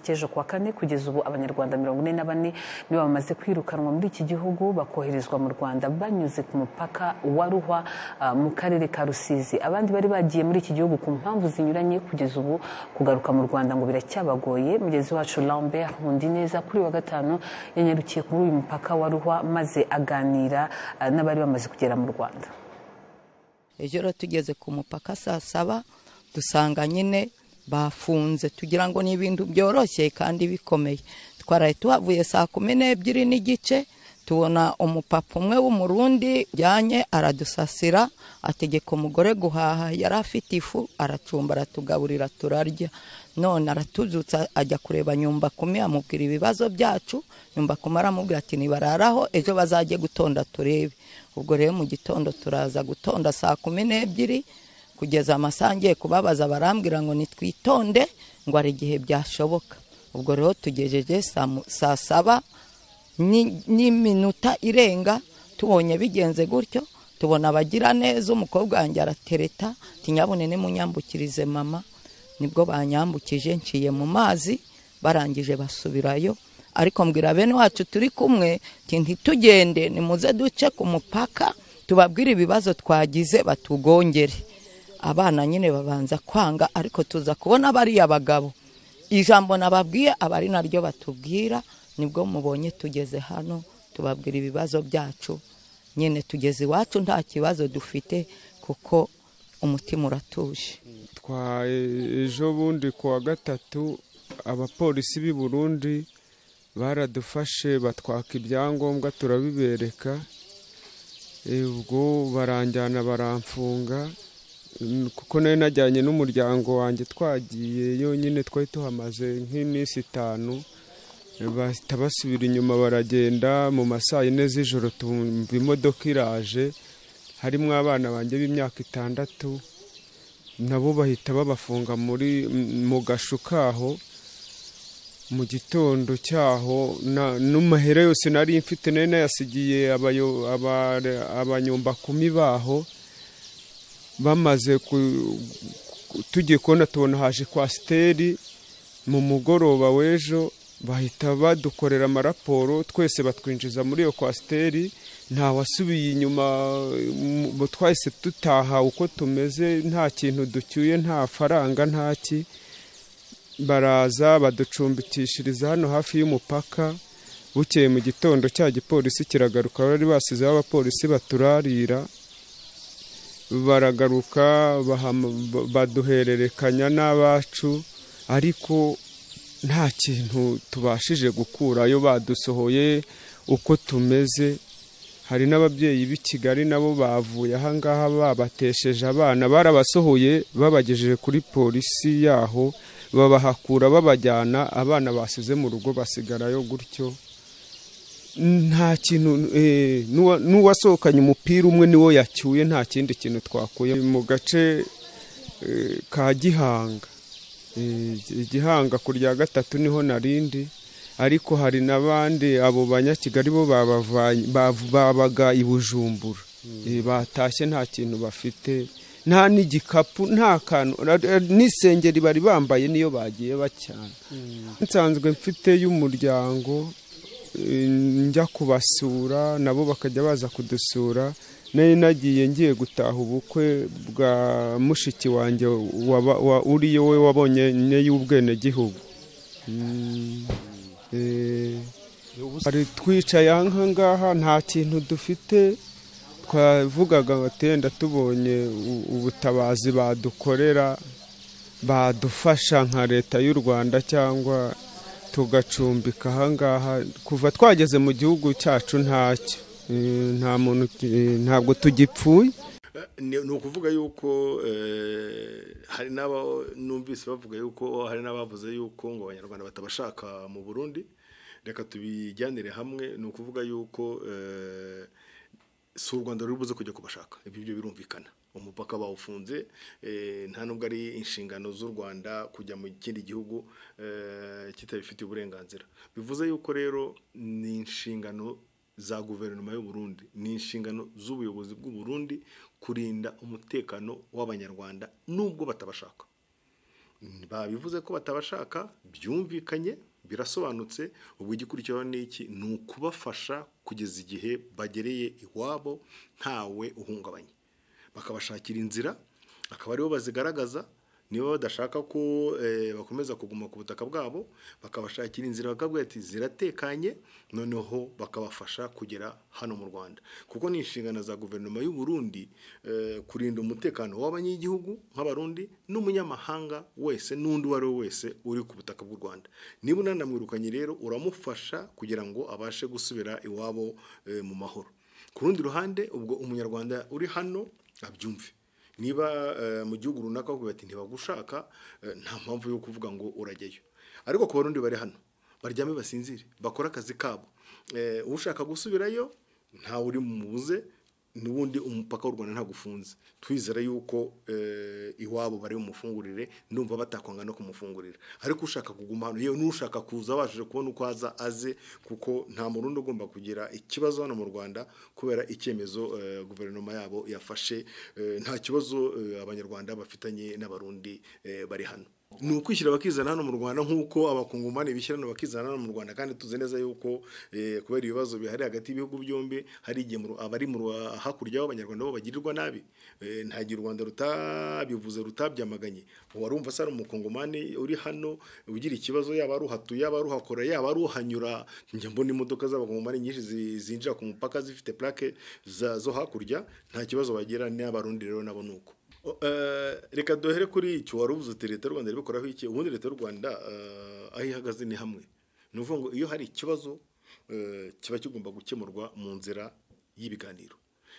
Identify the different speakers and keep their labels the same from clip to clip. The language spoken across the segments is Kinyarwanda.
Speaker 1: cy'ejo kuwa kane kugeza ubu abanyarwanda mirongo ine na bane nibo bamaze kwirukanwa muri iki gihugu bakoherezwa mu rwanda banyuze ku mupaka wa ruhwa uh, mu karere ka rusizi abandi bari bagiye muri iki gihugu ku mpamvu zinyuranye kugeza ubu kugaruka mu rwanda ngo biracyabagoye mugezi wacu lambert nkundi neza kuri wa gatanu yanyarukiye kuri uyu mupaka wa ruhwa maze aganira uh, n'abari bamaze kugera mu rwanda
Speaker 2: ejo rero tugeze ku mupaka saa saba dusanga nyine bafunze tugira ngo ni ibintu byoroshye kandi bikomeye twaraye tuhavuye saa kumi n'ebyiri n'igice tubona umupapa umwe w'umurundi ujyanye aradusasira ategeka umugore guhaha yari afite ifu aracumba aratugaburira turarya none aratuzutsa ajya kureba nyumbakumi amubwira ibibazo byacu nyumbakumi aramubwira ati nibararaho ejo bazajye gutonda turebe ubwo rero mu gitondo turaza gutonda saa kumi n'ebyiri kugeza amasaha ngiye kubabaza barambwira ngo nitwitonde ngo hari igihe byashoboka ubwo rero tugejeje saa saba n'iminota irenga tubonye bigenze gutyo tubona abagira neza umukobwa wanjye aratereta tinyabune nimunyambukirize mama nibwo banyambukije nciye mu mazi barangije basubirayo ariko mbwira bene wacu turi kumwe ntitugende nimuze duce ku mupaka tubabwire ibibazo twagize batugongere abana nyine babanza kwanga ariko tuza kubona bariya bagabo ijambo nababwiye aba ari naryo batubwira nibwo mubonye tugeze hano tubabwira ibibazo byacu nyine tugeze iwacu nta kibazo dufite kuko umutima uratuje
Speaker 3: ejo bundi ku wa gatatu abapolisi b'i Burundi baradufashe batwaka ibyangombwa turabibereka ubwo baranjyana baramfunga kuko nayo najyanye n'umuryango wanjye twagiye yonyine twari tuhamaze nk'iminsi itanu bahita basubira inyuma baragenda mu masaha yine z'ijoro tumva imodoka iraje harimo abana banjye b'imyaka itandatu nabo bahita babafunga muri mu gashu kaho mu gitondo cyaho n'umuhere yose nari mfite nari nayasigiye abanyumbakumi baho bamaze tugiye kubona tubona haje kwasiteri mu mugoroba w'ejo bahita badukorera amaraporo twese batwinjiza muri iyo kwasiteri nta wasubiye inyuma twahise dutaha uko tumeze nta kintu ducyuye nta faranga nta ki baraza baducumbikishiriza hano hafi y'umupaka bukeye mu gitondo cya gipolisi kiragaruka bari basizeho abapolisi baturarira baragaruka baduhererekanya n'abacu ariko nta kintu tubashije gukurayo badusohoye uko tumeze hari n'ababyeyi b'i kigali nabo bavuye ahangaha babatesheje abana barabasohoye babagejeje kuri polisi yaho babahakura babajyana abana basize mu rugo basigarayo gutyo nta kintu n'uwasohokanye umupira umwe niwo yacyuye nta kindi kintu twakuye mu gace ka gihanga igihanga ku rya gatatu niho narindi ariko hari n'abandi abo banyakigali bo babaga i bujumbura batashye nta kintu bafite nta n'igikapu nta kantu n'isengeri bari bambaye niyo bagiye bacyana nsanzwe mfite y'umuryango njya kubasura nabo bakajya baza kudusura nari nagiye ngiye gutaha ubukwe bwa mushiki wanjye uriyo we wabonye y'ubwenegihugu hari twicaye aha ngaha nta kintu dufite twavugaga batenda tubonye ubutabazi badukorera badufasha nka leta y'u rwanda cyangwa tugacumbika aha ngaha kuva twageze mu gihugu cyacu ntacyo nta muntu ntabwo tugipfuye
Speaker 4: ni ukuvuga yuko hari n'abo numvise bavuga yuko hari n'abavuze yuko ngo abanyarwanda batabashaka mu burundi reka tubijyanire hamwe ni ukuvuga yuko si u rwanda ruri buze kujya kubashaka ibyo byo birumvikana umupaka bawufunze nta nubwo ari inshingano z'u rwanda kujya mu kindi gihugu kitabifitiye uburenganzira bivuze yuko rero ni inshingano za guverinoma y'u Burundi ni inshingano z'ubuyobozi bw'u Burundi kurinda umutekano w'abanyarwanda nubwo batabashaka babivuze ko batabashaka byumvikanye birasobanutse ubwo igikurikiyeho ni iki ni ukubafasha kugeza igihe bagereye iwabo ntawe uhungabanye bakabashakira inzira akaba aribo bazigaragaza niba badashaka ko bakomeza kuguma ku butaka bwabo bakabashakira inzira bakabwira ati ziratekanye noneho bakabafasha kugera hano mu rwanda kuko ni inshingano za guverinoma y'u Burundi kurinda umutekano w'abanyagihugu nk'abarundi n'umunyamahanga wese n'undi uwo ari we wese uri ku butaka bw'u rwanda niba unanamwirukanye rero uramufasha kugira ngo abashe gusubira iwabo mu mahoro ku rundi ruhande ubwo umunyarwanda uri hano abyumve niba mu gihugu runaka bavuga ati ntibagushaka nta mpamvu yo kuvuga ngo urajyayo ariko ku barundi bari hano baryame basinzire bakore akazi kabo ushaka gusubirayo ntawe uri mubuze n'ubundi umupaka w'u rwanda ntabwo ufunze twizera yuko iwabo bari bumufungurire numva batakwanga no kumufungurira ariko ushaka kuguma hano yewe n'ushaka kuza abashije kubona uko aza aze kuko nta murundi ugomba kugira ikibazo hano mu rwanda kubera icyemezo guverinoma yabo yafashe nta kibazo abanyarwanda bafitanye n'abarundi bari hano ni ukwishyira bakizana hano mu rwanda nk'uko abakungumani bishyira hano bakizana hano mu rwanda kandi tuzi neza yuko kubera ibibazo bihari hagati y'ibihugu byombi hari igihe abari mu hakurya y'abanyarwanda bo bagirirwa nabi nta gihe u rwanda rutabivuze rutabyamaganye warumva se ari umukungumani uri hano ugira ikibazo yaba ari uhatuye yaba ari uhakora yaba ari uhanyura njya mbona imodoka z'abakungumani nyinshi zinjira ku mupaka zifite plaque zo hakurya nta kibazo bagira n'abarundi rero nabo ni uko reka duhere kuri icyo wari ubuze uti leta y'u rwanda ibikoraho iki ubundi leta y'u rwanda aho ihagaze ni hamwe ni ukuvuga ngo iyo hari ikibazo kiba kigomba gukemurwa mu nzira y'ibiganiro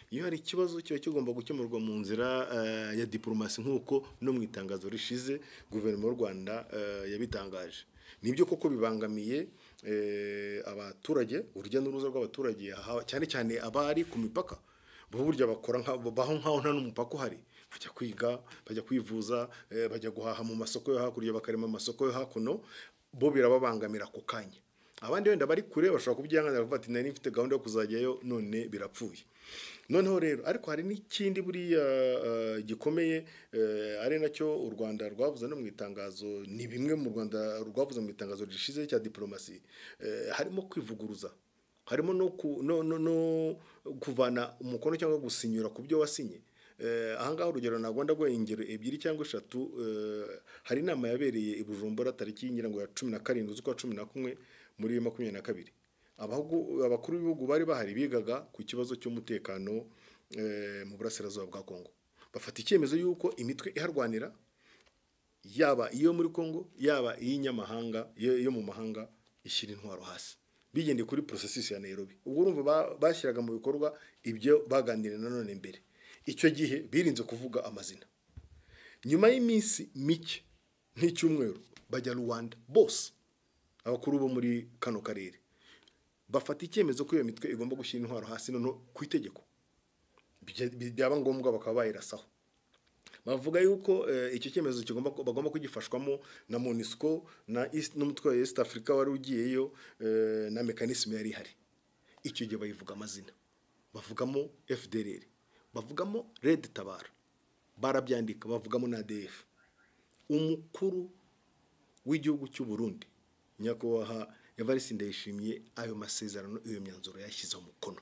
Speaker 4: iyo hari ikibazo kiba kigomba gukemurwa mu nzira ya diporomasi nk'uko no mu itangazo rishize guverinoma y'u rwanda yabitangaje nibyo koko bibangamiye abaturage urujya n'uruza rw'abaturage cyane cyane abari ku mipaka burya bakora baho nk'aho nta n'umupaka uhari bajya kwiga bajya kwivuza bajya guhaha mu masoko yo hakurya bakarema amasoko yo hakuno bo birababangamira ako kanya abandi wenda bari kure bashobora kubyihanganira bavuga ati nari mfite gahunda yo kuzajyayo none birapfuye noneho rero ariko hari n'ikindi buriya gikomeye ari nacyo u rwanda rwavuze no mu itangazo ni bimwe mu rwanda rwavuze mu itangazo rishize cya diporomasi harimo kwivuguruza harimo no kuvana umukono cyangwa gusinyura ku byo wasinye ahangaha urugero ntabwo ndaguha ingero ebyiri cyangwa eshatu hari inama yabereye i bujumbura tariki y'ingira ngo ya cumi na karindwi z'ukwa cumi na kumwe muri makumyabiri na kabiri abakuru b'ibihugu bari bahari bigaga ku kibazo cy'umutekano mu burasirazuba bwa kongo bafata icyemezo y'uko imitwe iharwanira yaba iyo muri kongo yaba iy'inyamahanga yo mu mahanga ishyira intwaro hasi bigendeye kuri porosesisi ya nairobi ubwo urumva bashyiraga mu bikorwa ibyo baganiriye nanone mbere icyo gihe birinze kuvuga amazina nyuma y'iminsi mike nk'icyumweru bajya rwanda bose abakuru bo muri kano karere bafata icyemezo ko iyo mitwe igomba gushyira intwaro hasi noneho ku itegeko byaba ngombwa bakaba bayirasaho bavuga yuko icyo cyemezo bagomba kugifashwamo na monisco n'umutwe wa east africa wari ugiyeyo na mekanisme yari ihari icyo gihe bayivuga amazina bavugamo fdr bavugamo redi tabara barabyandika bavugamo na adf umukuru w'igihugu cy'u Burundi nyakubahwa evariste ndayishimiye ayo masezerano iyo myanzuro yashyizeho umukono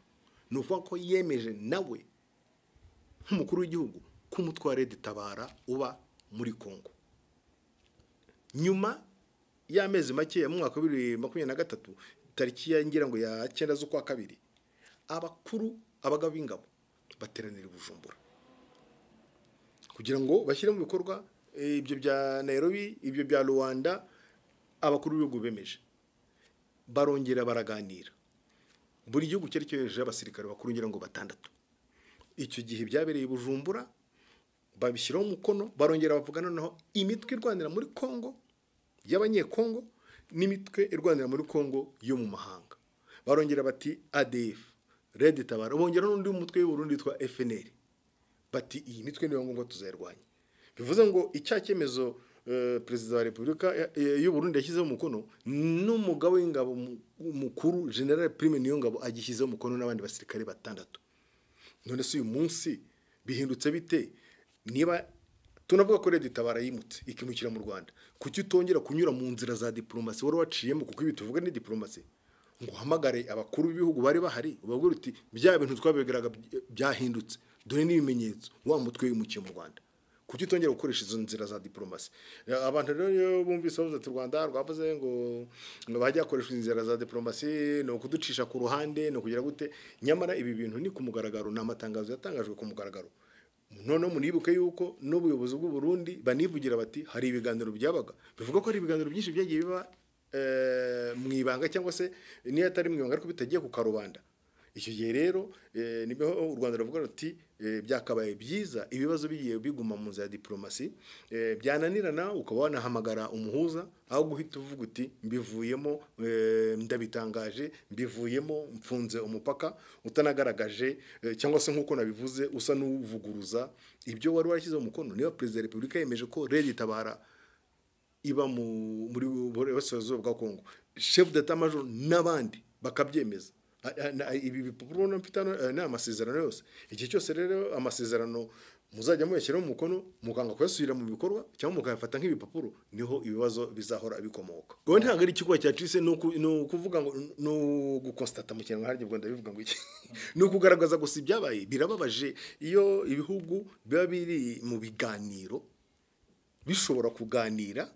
Speaker 4: ni ukuvuga ko yemeje nawe nk'umukuru w'igihugu ko umutwe wa redi tabara uba muri kongo nyuma y'amezi make ya mwaka wa bibiri makumyabiri na gatatu tariki ya ngira ngo ya cyenda z'ukwa kabiri abakuru abagabo b'ingabo bateranira i bujumbura kugira ngo bashyire mu bikorwa ibyo bya nairobi ibyo bya rwanda abakuru b'ibihugu bemeje barongera baraganira buri gihugu cyari cyohejejeho abasirikare bakuru ngira ngo batandatu icyo gihe byabereye i bujumbura babishyiraho umukono barongera bavuga noneho imitwe irwanira muri kongo y'abanyekongo n'imitwe irwanira muri kongo yo mu mahanga barongera bati adf redi tabara bongera n'undi mutwe w'uburundi witwa fnr bati iyi mitwe niyo ngombwa tuzayirwanya bivuze ngo icya cyemezo perezida wa repubulika y'uburundi yashyizeho umukono n'umugabo w'ingabo mukuru general prime niyo ngabo agishyizeho umukono n'abandi basirikare batandatu none se uyu munsi bihindutse bite niba tunavuga ko leta itabara yimutse ikimukira mu rwanda kuki utongera kunyura mu nzira za diporomasi wari waciyemo kuko ibi tuvuga ni diporomasi ngo uhamagare abakuru b'ibihugu bari bahari ubabwira uti bya bintu twabigaraga byahindutse dore n'ibimenyetso wa mutwe wimukiye mu rwanda kuki utongera gukoresha izo nzira za diporomasi abantu rero iyo bumvise bavuze ati u rwanda rwavuze ngo ngo bajya bakoresha inzira za diporomasi ni ukuducisha ku ruhande ni ukugira gute nyamara ibi bintu ni ku mugaragaro ni amatangazo yatangajwe ku mugaragaro noneho munibuke yuko n'ubuyobozi bw'u Burundi banivugira bati hari ibiganiro byabaga bivuga ko hari ibiganiro byinshi byagiye biba mu ibanga cyangwa se niyo atari mu ibanga ariko bitagiye ku karubanda icyo gihe rero niho u rwanda ruvuga ruti byakabaye byiza ibibazo bigiye biguma mu nzira ya diporomasi byananirana ukaba wanahamagara umuhuza aho guhita uvuga uti mbivuyemo ndabitangaje mbivuyemo mfunze umupaka utanagaragaje cyangwa se nk'uko nabivuze usa n'uvuguruza ibyo wari warashyizeho umukono niba perezida wa repubulika yemeje ko rege itabara iba muri burasirazuba bwa kongo shefu data majoro n'abandi bakabyemeza ibi bipapuro mfite ni amasezerano yose igihe cyose rero amasezerano muzajya muyashyiraho umukono muganga kuyasubira mu bikorwa cyangwa mukayafata nk'ibipapuro niho ibibazo bizahora bikomoka ngo ntabwo ari ikigo cyacitse ni ukuvuga ngo ni ugukonsitata mu kinyarwanda ubwo ndabivuga ngo iki ni ukugaragaza gusa ibyabaye birababaje iyo ibihugu biba biri mu biganiro bishobora kuganira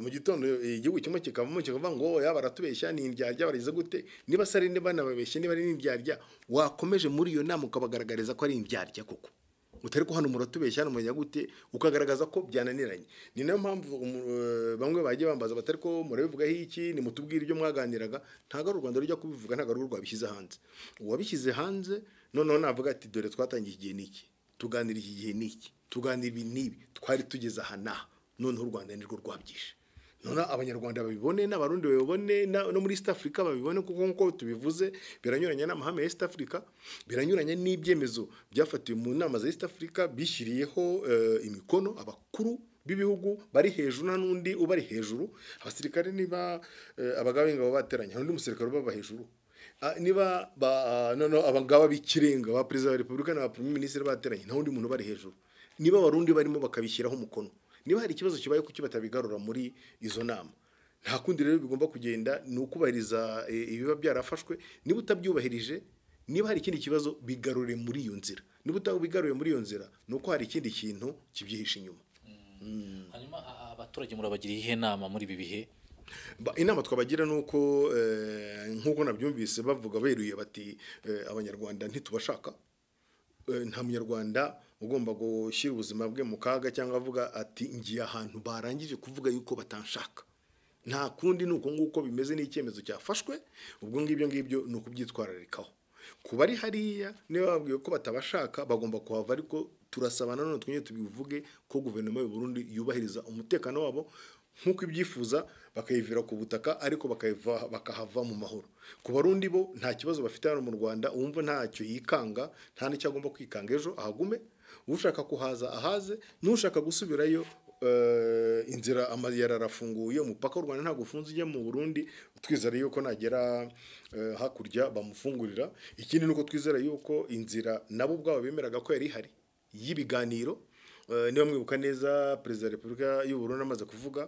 Speaker 4: mu gitondo igihugu kimwe kikavamo kikavuga ngo yaba aratubeshya ni indyarya barize gute niba se ari banababeshye niba ari n'indyarya wakomeje muri iyo nama ukabagaragariza ko ari indyarya koko utari ko hano muratubeshya hano mumenya gute ukagaragaza ko byananiranye ni nayo mpamvu bamwe bagiye bambaza batari ko murabivugaho iki ni mutubwire ibyo mwaganiraga ntabwo ari u rwanda rujya kubivuga ntabwo ari rwabishyize hanze uwabishyize hanze noneho navuga ati dore twatangiye igihe n'iki tuganira iki gihe n'iki tuganira ibi n'ibi twari tugeze aha n'aha noneho u rwanda nirwo rwabyishe noneho abanyarwanda babibone n'abarundi babibone no muri east africa babibone kuko nk'uko tubivuze biranyuranye n'amahame ya east africa biranyuranye n'ibyemezo byafatiwe mu nama za east africa bishyiriyeho imikono abakuru b'ibihugu bari hejuru nta n'undi ubari hejuru abasirikare niba abagabo b'ingabo bateranye nta n'undi musirikare ubaba hejuru niba noneho abangaba b'ikirenga ba perezida wa repubulika na ba prime minisitiri bateranye nta wundi muntu ubari hejuru niba abarundi barimo bakabishyiraho umukono niba hari ikibazo kibaye kuki batabigarura muri izo nama nta kundi rero bigomba kugenda ni ukubahiriza ibiba byarafashwe niba utabyubahirije niba hari ikindi kibazo bigarure muri iyo nzira niba utabigaruye muri iyo nzira ni uko hari ikindi kintu kibyihishe inyuma
Speaker 5: hanyuma abaturage murabagira iyihe nama muri ibi bihe
Speaker 4: inama twabagira ni uko nk'uko nabyumvise bavuga beruye bati abanyarwanda ntitubashaka nta munyarwanda ugomba gushyira ubuzima bwe mu kaga cyangwa avuga ati ngiye ahantu barangije kuvuga yuko batanshaka nta kundi ni uko nguko bimeze n'icyemezo cyafashwe ubwo ngibyo ngibyo ni ukubyitwararikaho ku bari hariya niba babwiwe ko batabashaka bagomba kuhava ariko turasabana none twongere tubivuge ko guverinoma y'u Burundi yubahiriza umutekano wabo nk'uko ibyifuza bakayivira ku butaka ariko bakahava mu mahoro ku barundi bo nta kibazo bafite hano mu rwanda uwumva ntacyo yikanga nta n'icyo agomba kwikanga ejo ahagume ushaka kuhaza ahaze n'ushaka gusubirayo inzira amayira arafunguye umupaka w'u rwanda ntabwo ufunze ujya mu burundi twizera yuko nagera hakurya bamufungurira ikindi ni uko twizera yuko inzira nabo ubwabo bemeraga ko yari ihari y'ibiganiro niba mwibuka neza perezida wa repubulika y'ubururu amaze kuvuga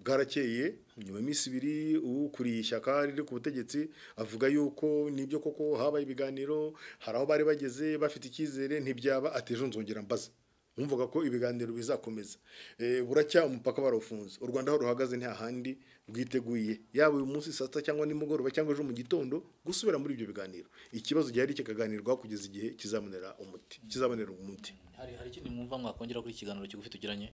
Speaker 4: bwarakeye nyuma y'iminsi ibiri ukuriye ishyaka riri ku butegetsi avuga yuko nibyo koko habaye ibiganiro hari aho bari bageze bafite icyizere ntibyaba ateje nzongera mbaza wumvaga ko ibiganiro bizakomeza buracya umupaka barawufunze u rwanda aho ruhagaze nta handi rwiteguye yaba uyu munsi saa sita cyangwa nimugoroba cyangwa ejo mu gitondo gusubira muri ibyo biganiro ikibazo gihari kikaganirwaho kugeza igihe kizabonera umuti kizabonera umuti
Speaker 5: hari ikindi mwumva mwakongera kuri ikiganiro kigufi tugiranye